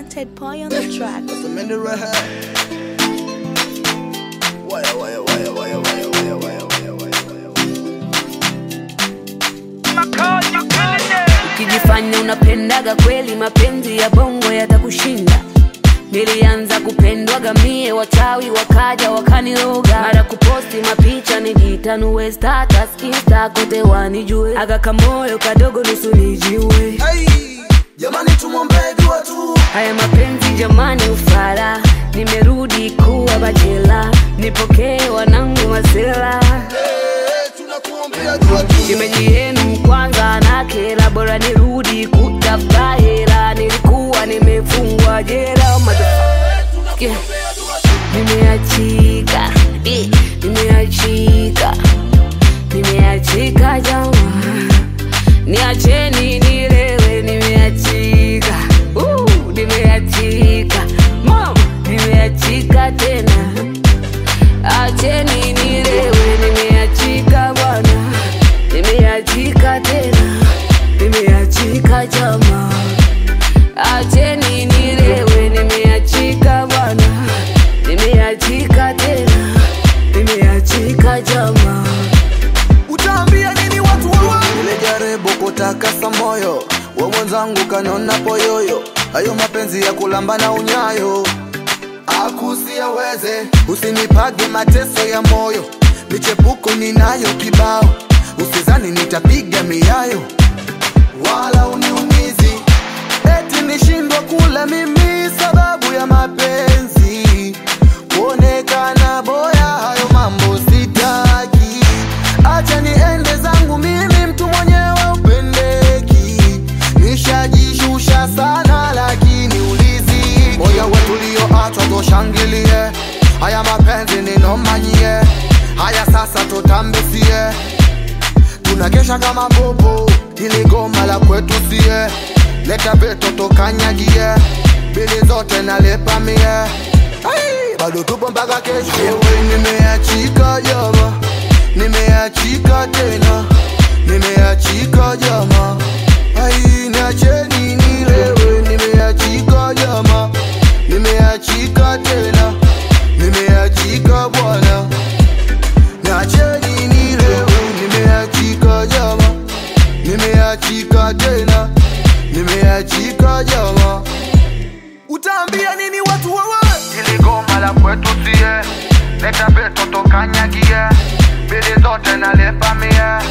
Ted Pie on the track. That's the minute right here. Wire, wire, wire, wire, wire, wire, wire, wire, wire, wire. Ukijifanya unapendaga kweli, mapenzi ya bongo yatakushinda. Nilianza kupendwaga mie, wachawi wakaja wakaniroga, mara kuposti mapicha nijitanue, status insta kote wanijue, aga kamoyo kadogo nusu nijiue. Hey, jamani tumwombee dua tu. Haya mapenzi jamani, ufala, nimerudi kuwa bachela, nipokee wanangu masela Hey, tunakuombea dua tu. Shemeji yenu kwanza na kela, bora nirudi kutafuta hela, nilikuwa nimefungwa jela motherfucker. Yeah. Nimeachika, eh, nimeachika, nimeachika jama, niacheni nilewe, nimeachika, uh, nimeachika, mama, nimeachika tena, acheni nilewe, nimeachika bwana, nimeachika tena, nimeachika jama, acheni nilewe, nimeachika bwana, nimeachika tena, nimeachika jama. Utaambia nini watu wawa? Nilijaribu kutakasa moyo wa mwenzangu kanona poyoyo, hayo mapenzi ya kulamba na unyayo akusiaweze. Usinipage mateso ya moyo, michepuko ninayo kibao, usizani nitapiga miayo wala uniumizi, eti nishindwa kula mimi sababu ya mapenzi, kuonekana boya, hayo mambo sitaki. Acha niende zangu mimi, mtu mwenyewe upendeki, nishajishusha sana, lakini uliziki. Moyo wetu ulioachwa toshangilie, haya mapenzi ninomanyie, haya sasa tutambesie tunakesha kama bobo, ili goma la kwetu sie, leta veto tokanyagie, bili zote nalepa mie, Ai, bado tupo mpaka kesho. Ewe nimeachika jama, nimeachika tena, nimeachika jama, ai niacheni nilewe, nimeachika jama, nimeachika tena, nimeachika bwana Niacheni nilewe, nimeachika jama, nimeachika tena, nimeachika jama. Utaambia nini watu wawa? Ili goma la kwetu sie, leta beto tokanyagie, bili zote nalepa mie.